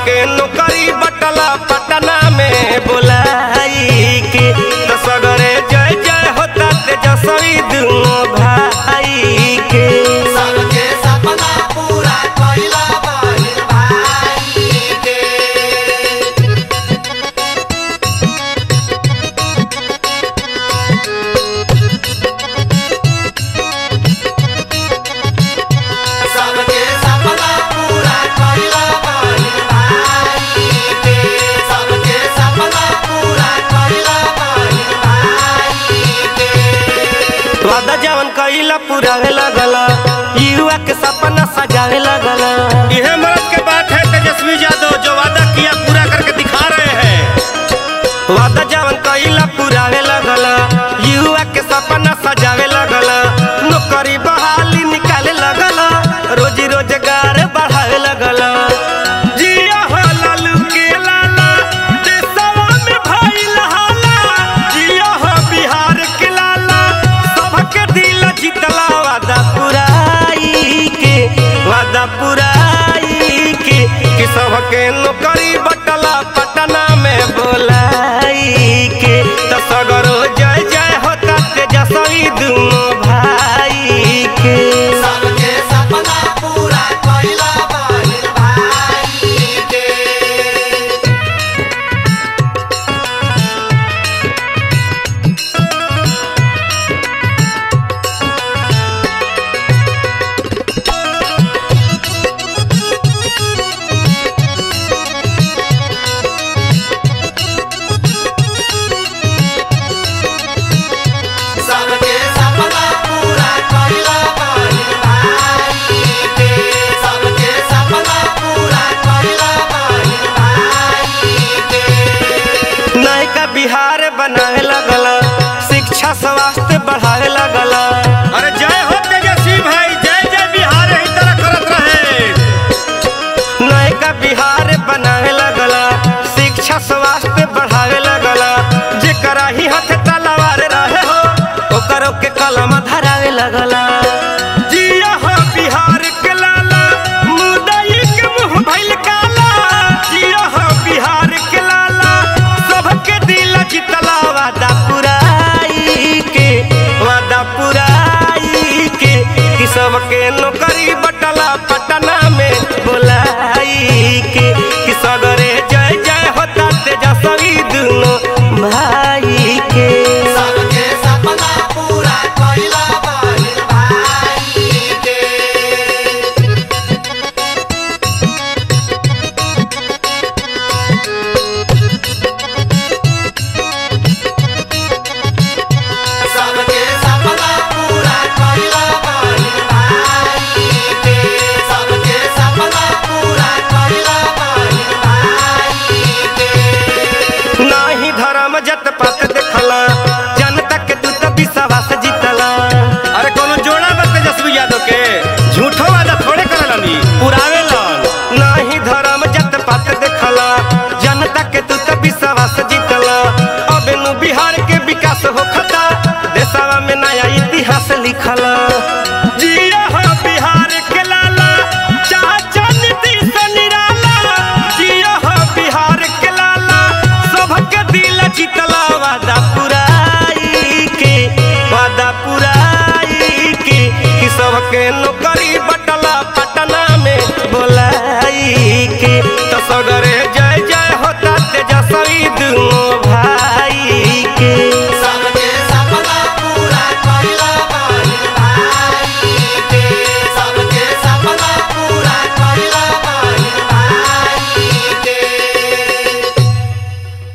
सबके नौकरी बटला पटना में बोलाई के तो सगरे जय जय होता तेजस्वी दुनो भाई के सबके सपना पूरा कइला बहिन भाई के सबके सपना पूरा कइला बहिन भाई के सबके सपना पूरा कइला बहिन भाई के वादा जवन कइला पुरावे लगला युवा के सपना सजावे लगला यह मर्द के बात है तेजस्वी यादव जो वादा किया पूरा करके दिखा रहे हैं वादा जवन कइला पुरावे लगला युवा के सपना सजावे लगला नौकरी बहाली निकाले लगला रोजी रोजगार बढ़ावे लगला जिया हो लालू के लाला देशवा में भइल हाला जिया हो बिहार के लाला सबके दिल जीतला वादा पुराई के वादा पुराई के कि सबके नौकरी बटला पटना में बोलाई के तो सगरो जय जय होता तेजस्वी दुनो भाई के सबके सपना पूरा कइला बहिन भाई के सबके सपना पूरा कइला बहिन भाई के सबके सपना पूरा कइला बहिन भाई के नयका बिहार बनावे लगला शिक्षा स्वास्थ्य बढ़ावे लगला अरे जय हो तेजस्वी भाई जय जय बिहार यही तरह करत रहे नयका बिहार बनावे लगला शिक्षा स्वास्थ्य बढ़ावे लगला जेकरा ही हाथ तलवार रहे हो ओकरो के कलम धरावे लगला जिया हो बिहार के लाला मुदई के मुंह भइल काला जिया हो बिहार के लाला सबके दिल जितला वादा पुराई के वादा पुराई के कि सबके नौकरी बटला पटना में बोलाई के कि सगरे जय जय होता तेजस्वी दुनो भाई के सबके सपना पूरा कइला बहिन भाई के सबके सपना पूरा कइला बहिन भाई के सबके सपना पूरा कइला बहिन भाई के नाही धर्म जत पात देखला जनता के तू तो विश्वास जीतला अरे कोनो जोड़ा बा तेजस्वी यादव के झूठो वादा थोड़े करलनी पुरावे लन नाही धर्म जत पात देखला जनता के तू तो विश्वास जीतला अब नु बिहार के विकास होखता देशवा में नया इतिहास लिखला जिया हो बिहार के लाला चाचा नीतीश निराला जिया हो बिहार के लाला सबके दिल जीतला वादा पुराई के वादा पुराई के कि सबके नौकरी बटला पटना में बोलाई के तो सगरे